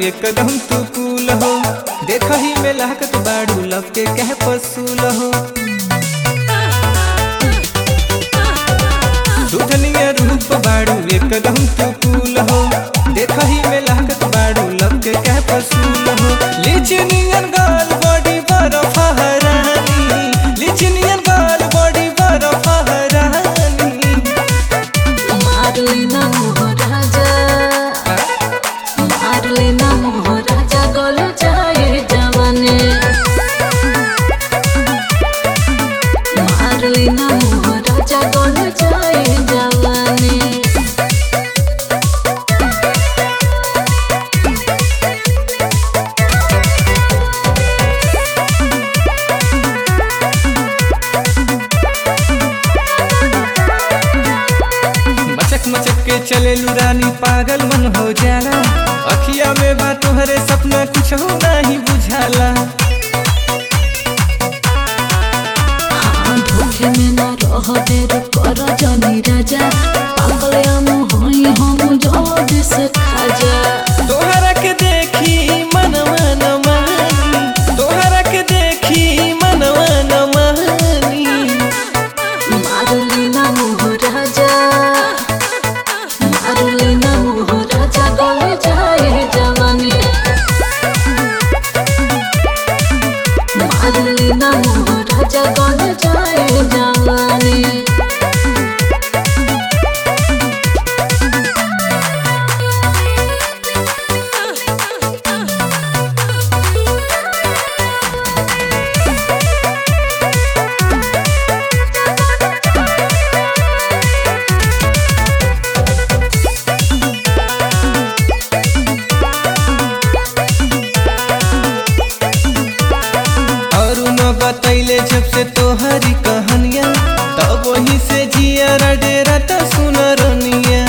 एकदम तू कूल हो देख ही में लहकत बाड़ू लब के कह पसूल हो दूधनिया रूप बाड़ू एकदम तू कूल हो देख ही में लहकत बाड़ू लब के कह पसूल हो लिचनियन गाल बॉडी बर्फ हरानी लिचनियन गाल बॉडी बर्फ हरानी मारलेना मोहराजा मारलेना मोहराजा गल जाए जवाने मारलेना मोहराजा गल जाए जवाने मचक मचक के चले रानी पागल मन हो जाला अखिया में बा तोहरे सपना कुछ हो नहीं बुझाला हाँ धोखे में न रह देर कर जनी राजा पागल हम होई हम जोद से खाजा तोहरा के देखी मन मन मानी तोहरा के देखी मन मन मानी मारलेना मोहराजा मारलेना मोहराजा गल जाए जवानी मारलेना मोहराजा गल जाए जवानी और न बतैले जब से तोहरी कहानिया तब वही से जिया डेरा त सुन रनिया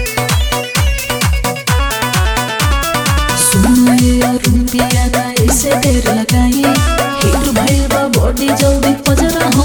सुनो रुपिया ना ऐसे देर लगाई हिट भइल बा बॉडी जल्दी पजरा